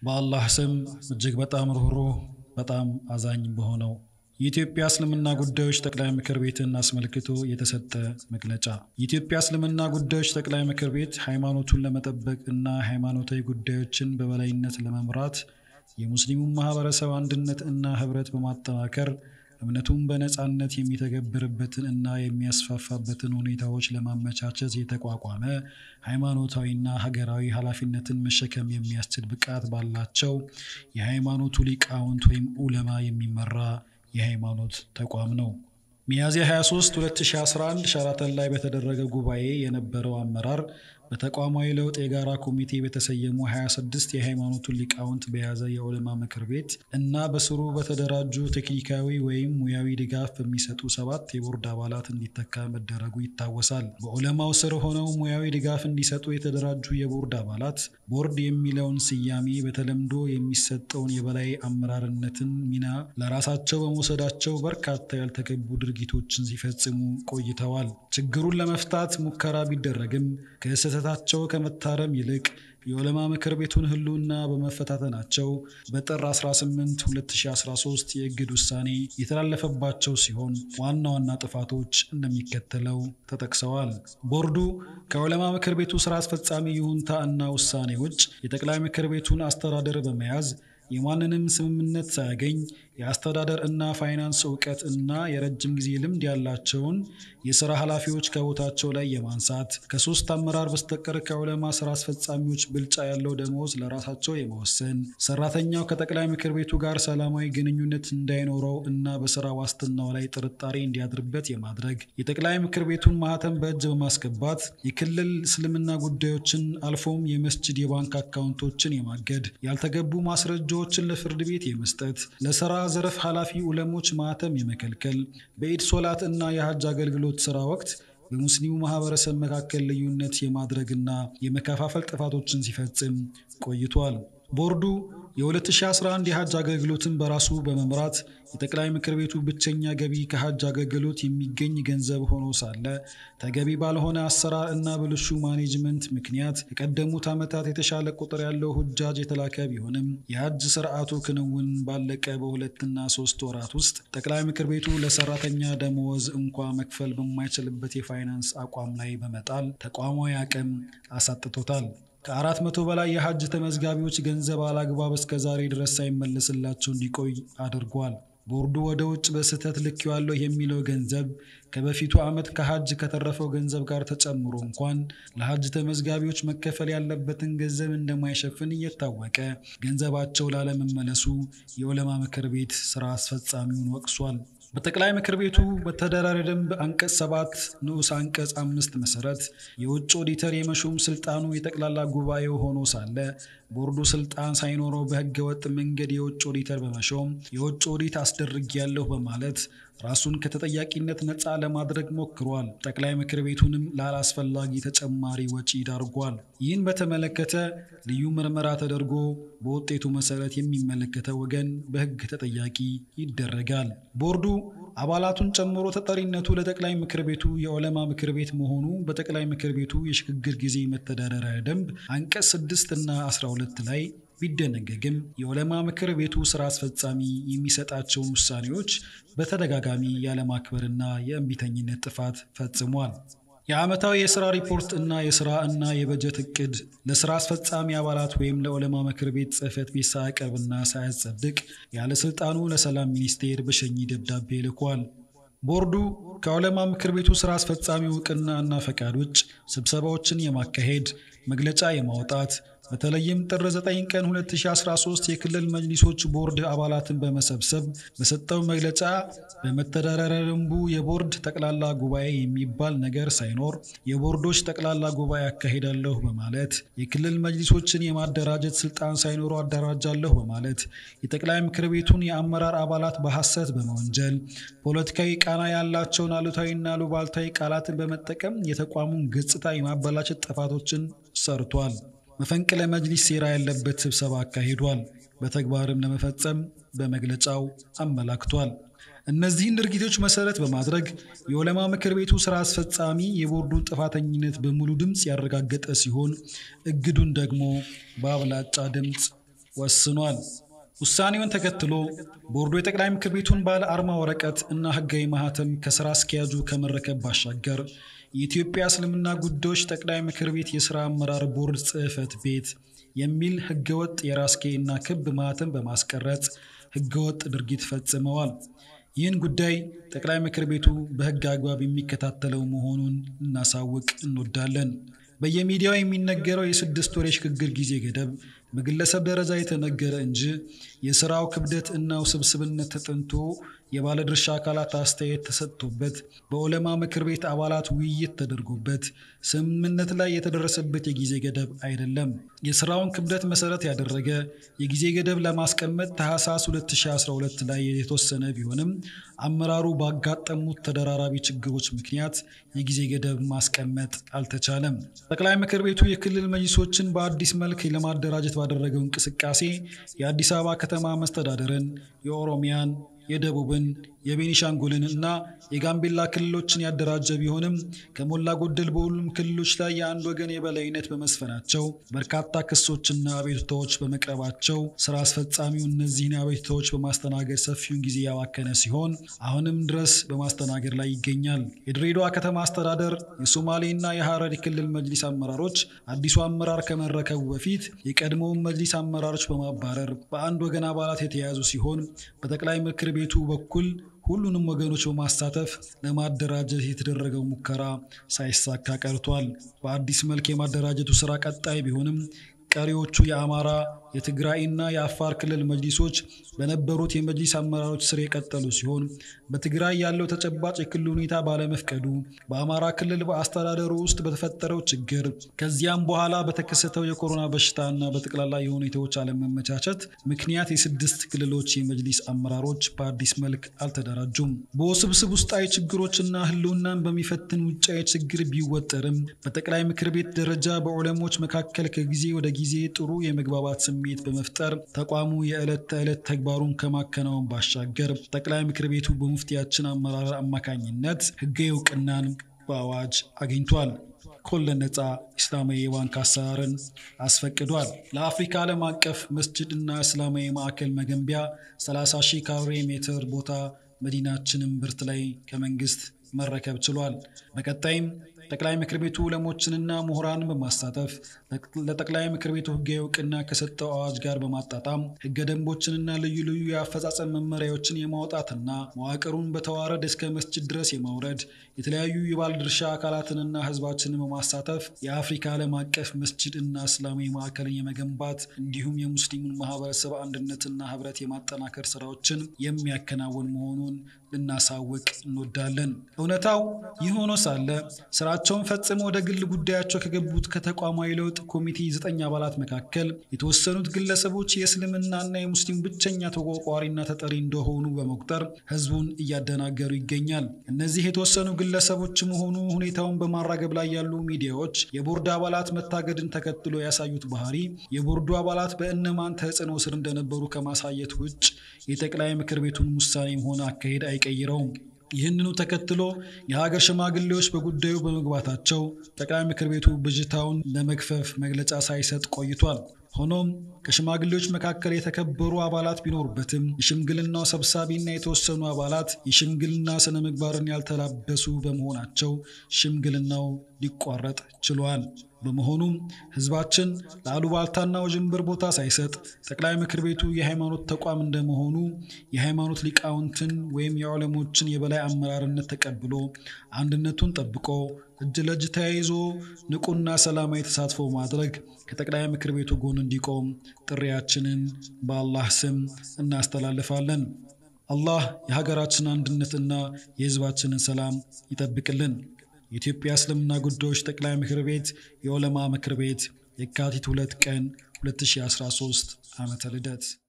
በአላህ ስም እጅግ በጣም ርኅሩህ በጣም አዛኝ በሆነው የኢትዮጵያ እስልምና ጉዳዮች ጠቅላይ ምክር ቤትን አስመልክቶ የተሰጠ መግለጫ። የኢትዮጵያ እስልምና ጉዳዮች ጠቅላይ ምክር ቤት ሃይማኖቱን ለመጠበቅ እና ሃይማኖታዊ ጉዳዮችን በበላይነት ለመምራት የሙስሊሙን ማህበረሰብ አንድነት እና ህብረት በማጠናከር እምነቱን በነፃነት የሚተገብርበትን እና የሚያስፋፋበትን ሁኔታዎች ለማመቻቸት የተቋቋመ ሃይማኖታዊና ሀገራዊ ኃላፊነትን መሸከም የሚያስችል ብቃት ባላቸው የሃይማኖቱ ሊቃውንት ወይም ኡለማ የሚመራ የሃይማኖት ተቋም ነው። ሚያዝያ 23 2011 ሸራተን ላይ በተደረገ ጉባኤ የነበረው አመራር በተቋማዊ ለውጥ የጋራ ኮሚቴ በተሰየሙ 26 የሃይማኖቱን ሊቃውንት በያዘ የዑለማ ምክር ቤት እና በስሩ በተደራጁ ቴክኒካዊ ወይም ሙያዊ ድጋፍ በሚሰጡ ሰባት የቦርድ አባላት እንዲተካ መደረጉ ይታወሳል። በዑለማው ስር ሆነው ሙያዊ ድጋፍ እንዲሰጡ የተደራጁ የቦርድ አባላት ቦርድ የሚለውን ስያሜ በተለምዶ የሚሰጠውን የበላይ አመራርነትን ሚና ለራሳቸው በመውሰዳቸው በርካታ ያልተገቡ ድርጊቶችን ሲፈጽሙ ቆይተዋል። ችግሩን ለመፍታት ሙከራ ቢደረግም ከስህተታቸው ከመታረም ይልቅ የዑለማ ምክር ቤቱን ህልውና በመፈታተናቸው በጥር 18 2013 የእግድ ውሳኔ የተላለፈባቸው ሲሆን ዋና ዋና ጥፋቶች እንደሚከተለው ተጠቅሰዋል። ቦርዱ ከዑለማ ምክር ቤቱ ስራ አስፈጻሚ ይሁንታ እና ውሳኔ ውጭ የጠቅላይ ምክር ቤቱን አስተዳደር በመያዝ የማንንም ስምምነት ሳያገኝ የአስተዳደር እና ፋይናንስ እውቀት እና የረጅም ጊዜ ልምድ ያላቸውን የስራ ኃላፊዎች ከቦታቸው ላይ የማንሳት ከሶስት አመራር በስተቀር ከዑለማ ስራ አስፈጻሚዎች ብልጫ ያለው ደመወዝ ለራሳቸው የመወሰን ሰራተኛው ከጠቅላይ ምክር ቤቱ ጋር ሰላማዊ ግንኙነት እንዳይኖረው እና በስራ ዋስትናው ላይ ጥርጣሬ እንዲያድርበት የማድረግ የጠቅላይ ምክር ቤቱን ማህተም በእጅ በማስገባት የክልል እስልምና ጉዳዮችን አልፎም የመስጅድ የባንክ አካውንቶችን የማገድ ያልተገቡ ማስረጃዎችን ለፍርድ ቤት የመስጠት ለስራ ዘርፍ ኃላፊ ዑለሞች ማህተም የመከልከል በኢድ ሶላት እና የሀጅ አገልግሎት ስራ ወቅት በሙስሊሙ ማህበረሰብ መካከል ልዩነት የማድረግና የመከፋፈል ጥፋቶችን ሲፈጽም ቆይቷል። ቦርዱ የ2011 የሀጅ አገልግሎትን በራሱ በመምራት የጠቅላይ ምክር ቤቱ ብቸኛ ገቢ ከሀጅ አገልግሎት የሚገኝ ገንዘብ ሆኖ ሳለ ተገቢ ባልሆነ አሰራር እና ብልሹ ማኔጅመንት ምክንያት ከቀደሙት ዓመታት የተሻለ ቁጥር ያለው ሁጃጅ የተላከ ቢሆንም የሀጅ ስርዓቱ ክንውን ባለቀ በሁለትና ሶስት ወራት ውስጥ ጠቅላይ ምክር ቤቱ ለሰራተኛ ደመወዝ እንኳ መክፈል በማይችልበት የፋይናንስ አቋም ላይ በመጣል ተቋማዊ አቅም አሳጥቶታል። ከአራት መቶ በላይ የሀጅ ተመዝጋቢዎች ገንዘብ አላግባብ እስከ ዛሬ ድረስ ሳይመለስላቸው እንዲቆይ አድርጓል። ቦርዱ ወደ ውጭ በስህተት ልኬዋለሁ የሚለው ገንዘብ ከበፊቱ ዓመት ከሀጅ ከተረፈው ገንዘብ ጋር ተጨምሮ እንኳን ለሀጅ ተመዝጋቢዎች መከፈል ያለበትን ገንዘብ እንደማይሸፍን እየታወቀ ገንዘባቸው ላለመመለሱ የዑለማ ምክር ቤት ስራ አስፈጻሚውን ወቅሷል። በጠቅላይ ምክር ቤቱ በተደራሪ ደንብ አንቀጽ ሰባት ንዑስ አንቀጽ አምስት መሰረት የውጭ ኦዲተር የመሾም ስልጣኑ የጠቅላላ ጉባኤው ሆኖ ሳለ ቦርዱ ስልጣን ሳይኖረው በህገ ወጥ መንገድ የውጭ ኦዲተር በመሾም የውጭ ኦዲት አስደርጊያለሁ በማለት ራሱን ከተጠያቂነት ነፃ ለማድረግ ሞክሯል። ጠቅላይ ምክር ቤቱንም ላላስፈላጊ ተጨማሪ ወጪ ዳርጓል። ይህን በተመለከተ ልዩ ምርመራ ተደርጎ በውጤቱ መሰረት የሚመለከተው ወገን በህግ ተጠያቂ ይደረጋል። ቦርዱ አባላቱን ጨምሮ ተጠሪነቱ ለጠቅላይ ምክር ቤቱ የዑለማ ምክር ቤት መሆኑ በጠቅላይ ምክር ቤቱ የሽግግር ጊዜ መተዳደሪያ ደንብ አንቀጽ 6 እና 12 ላይ ቢደነገግም የዑለማ ምክር ቤቱ ስራ አስፈጻሚ የሚሰጣቸውን ውሳኔዎች በተደጋጋሚ ያለማክበርና የእምቢተኝነት ጥፋት ፈጽሟል። የዓመታዊ የሥራ ሪፖርት እና የሥራ እና የበጀት እቅድ ለሥራ አስፈጻሚ አባላት ወይም ለዑለማ ምክር ቤት ጽሕፈት ቤት ሳያቀርብና ሳያጸድቅ ያለ ሥልጣኑ ለሰላም ሚኒስቴር በሸኚ ደብዳቤ ልኳል። ቦርዱ ከዑለማ ምክር ቤቱ ሥራ አስፈጻሚ እውቅና እና ፈቃድ ውጭ ስብሰባዎችን የማካሄድ መግለጫ የማውጣት በተለይም ጥር 9 ቀን 2013 የክልል መጅሊሶች ቦርድ አባላትን በመሰብሰብ በሰጠው መግለጫ በመተዳደሪያ ደንቡ የቦርድ ጠቅላላ ጉባኤ የሚባል ነገር ሳይኖር የቦርዶች ጠቅላላ ጉባኤ አካሄዳለሁ በማለት የክልል መጅሊሶችን የማደራጀት ስልጣን ሳይኖረው አደራጃለሁ በማለት የጠቅላይ ምክር ቤቱን የአመራር አባላት በሐሰት በመወንጀል ፖለቲካዊ ቃና ያላቸውን አሉታዊና ሉባልታዊ ቃላትን በመጠቀም የተቋሙን ገጽታ የማበላሸት ጥፋቶችን ሰርቷል። መፈንቅለ መጅሊስ ሴራ ያለበት ስብሰባ አካሂዷል። በተግባርም ለመፈጸም በመግለጫው አመላክቷል። እነዚህን ድርጊቶች መሰረት በማድረግ የዑለማ ምክር ቤቱ ስራ አስፈጻሚ የቦርዱን ጥፋተኝነት በሙሉ ድምፅ ያረጋገጠ ሲሆን እግዱን ደግሞ በአብላጫ ድምፅ ወስኗል። ውሳኔውን ተከትሎ ቦርዱ የጠቅላይ ምክር ቤቱን ባለ አርማ ወረቀት እና ሕጋዊ ማህተም ከስራ አስኪያጁ ከመረከብ ባሻገር የኢትዮጵያ እስልምና ጉዳዮች ጠቅላይ ምክር ቤት የስራ አመራር ቦርድ ጽሕፈት ቤት የሚል ሕገወጥ የራስጌ እና ክብ ማህተም በማስቀረጽ ሕገወጥ ድርጊት ፈጽመዋል። ይህን ጉዳይ ጠቅላይ ምክር ቤቱ በሕግ አግባብ የሚከታተለው መሆኑን ልናሳውቅ እንወዳለን። በየሚዲያው የሚነገረው የስድስት ወር የሽግግር ጊዜ ገደብ በግለሰብ ደረጃ የተነገረ እንጂ የስራው ክብደት እና ውስብስብነት ተጠንቶ የባለድርሻ አካላት አስተያየት ተሰጥቶበት በዑለማ ምክር ቤት አባላት ውይይት ተደርጎበት ስምምነት ላይ የተደረሰበት የጊዜ ገደብ አይደለም። የስራውን ክብደት መሰረት ያደረገ የጊዜ ገደብ ለማስቀመጥ ታህሳስ 2012 ላይ የተወሰነ ቢሆንም አመራሩ ባጋጠሙት ተደራራቢ ችግሮች ምክንያት የጊዜ ገደብ ማስቀመጥ አልተቻለም። ጠቅላይ ምክር ቤቱ የክልል መጅሊሶችን በአዲስ መልክ ለማደራጀት ባደረገው እንቅስቃሴ የአዲስ አበባ ከተማ መስተዳደርን፣ የኦሮሚያን የደቡብን የቤኒሻንጉልን እና የጋምቤላ ክልሎችን ያደራጀ ቢሆንም ከሞላ ጎደል በሁሉም ክልሎች ላይ የአንድ ወገን የበላይነት በመስፈናቸው በርካታ ክሶችና አቤቱታዎች በመቅረባቸው ስራ አስፈጻሚው እነዚህን አቤቱታዎች በማስተናገድ ሰፊውን ጊዜ ያባከነ ሲሆን አሁንም ድረስ በማስተናገድ ላይ ይገኛል። የድሬዳዋ ከተማ አስተዳደር የሶማሌና የሐረሪ ክልል መጅሊስ አመራሮች አዲሱ አመራር ከመረከቡ በፊት የቀድሞውን መጅሊስ አመራሮች በማባረር በአንድ ወገን አባላት የተያዙ ሲሆን በጠቅላይ ምክር ቤቱ በኩል ሁሉንም ወገኖች በማሳተፍ ለማደራጀት የተደረገው ሙከራ ሳይሳካ ቀርቷል። በአዲስ መልክ የማደራጀቱ ስራ ቀጣይ ቢሆንም ቀሪዎቹ የአማራ የትግራይና የአፋር ክልል መጅሊሶች በነበሩት የመጅሊስ አመራሮች ስር የቀጠሉ ሲሆን በትግራይ ያለው ተጨባጭ የክልል ሁኔታ ባለመፍቀዱ በአማራ ክልል በአስተዳደሩ ውስጥ በተፈጠረው ችግር ከዚያም በኋላ በተከሰተው የኮሮና በሽታና በጠቅላላ የሁኔታዎች አለመመቻቸት ምክንያት የስድስት ክልሎች የመጅሊስ አመራሮች በአዲስ መልክ አልተደራጁም። በውስብስብ ውስጣዊ ችግሮችና ህልውናን በሚፈትን ውጫዊ ችግር ቢወጠርም በጠቅላይ ምክር ቤት ደረጃ በዑለሞች መካከል ከጊዜ ወደ ጊዜ ጥሩ የመግባባት ስሜት በመፍጠር ተቋሙ የዕለት ተዕለት ተግባሩን ከማከናወን ባሻገር ጠቅላይ ምክር ቤቱ በሙፍቲያችን አመራር አማካኝነት ህጋዊ እውቅናን በአዋጅ አግኝቷል። ኮለን ነፃ ኢስላማዊ የባንክ አሰራርን አስፈቅዷል። ለአፍሪካ ዓለም አቀፍ መስጅድ እና እስላማዊ ማዕከል መገንቢያ 30 ሺህ ካሬ ሜትር ቦታ መዲናችንን ብርት ላይ ከመንግስት መረከብ ችሏል። በቀጣይም ጠቅላይ ምክር ቤቱ ዑለሞችንና ምሁራንን በማሳተፍ ለጠቅላይ ምክር ቤቱ ህጋዊ እውቅና ከሰጠው አዋጅ ጋር በማጣጣም ህገ ደንቦችንና ልዩ ልዩ የአፈጻጸም መመሪያዎችን የማውጣትና መዋቅሩን በተዋረድ እስከ መስጅድ ድረስ የማውረድ የተለያዩ የባለድርሻ አካላትንና ህዝባችንን በማሳተፍ የአፍሪካ ዓለም አቀፍ መስጅድ እና እስላማዊ ማዕከልን የመገንባት እንዲሁም የሙስሊሙን ማህበረሰብ አንድነትና ህብረት የማጠናከር ስራዎችን የሚያከናውን መሆኑን ልናሳውቅ እንወዳለን። እውነታው ይህ ሆኖ ሳለ ስራቸውን ፈጽመው ወደ ግል ጉዳያቸው ከገቡት ከተቋማዊ ለውጥ ኮሚቴ ዘጠኝ አባላት መካከል የተወሰኑት ግለሰቦች የእስልምናና የሙስሊም ብቸኛ ተቆርቋሪና ተጠሪ እንደሆኑ በመቁጠር ህዝቡን እያደናገሩ ይገኛል። እነዚህ የተወሰኑ ግለሰቦች መሆኑ ሁኔታውን በማራገብ ላይ ያሉ ሚዲያዎች የቦርድ አባላት መታገድን ተከትሎ ያሳዩት ባህሪ የቦርዱ አባላት በእነማን ተጽዕኖ ስር እንደነበሩ ከማሳየት ውጭ የጠቅላይ ምክር ቤቱን ውሳኔም ሆነ አካሄድ አይቀይረውም። ይህንኑ ተከትሎ የሀገር ሽማግሌዎች በጉዳዩ በመግባታቸው ጠቅላይ ምክር ቤቱ ብዥታውን ለመግፈፍ መግለጫ ሳይሰጥ ቆይቷል። ሆኖም ከሽማግሌዎች መካከል የተከበሩ አባላት ቢኖሩበትም የሽምግልናው ሰብሳቢና የተወሰኑ አባላት የሽምግልና ስነ ምግባርን ያልተላበሱ በመሆናቸው ሽምግልናው ሊቋረጥ ችሏል። በመሆኑም ህዝባችን ለአሉባልታና ውዥንብር ቦታ ሳይሰጥ ጠቅላይ ምክር ቤቱ የሃይማኖት ተቋም እንደመሆኑ የሃይማኖት ሊቃውንትን ወይም የዑለሞችን የበላይ አመራርነት ተቀብሎ አንድነቱን ጠብቆ እጅ ለእጅ ተያይዞ ንቁና ሰላማዊ ተሳትፎ ማድረግ ከጠቅላይ ምክር ቤቱ ጎን እንዲቆም ጥሪያችንን በአላህ ስም እናስተላልፋለን። አላህ የሀገራችን አንድነትና የህዝባችንን ሰላም ይጠብቅልን። የኢትዮጵያ እስልምና ጉዳዮች ጠቅላይ ምክር ቤት የዑለማ ምክር ቤት የካቲት ሁለት ቀን 2013 ዓመተ ልደት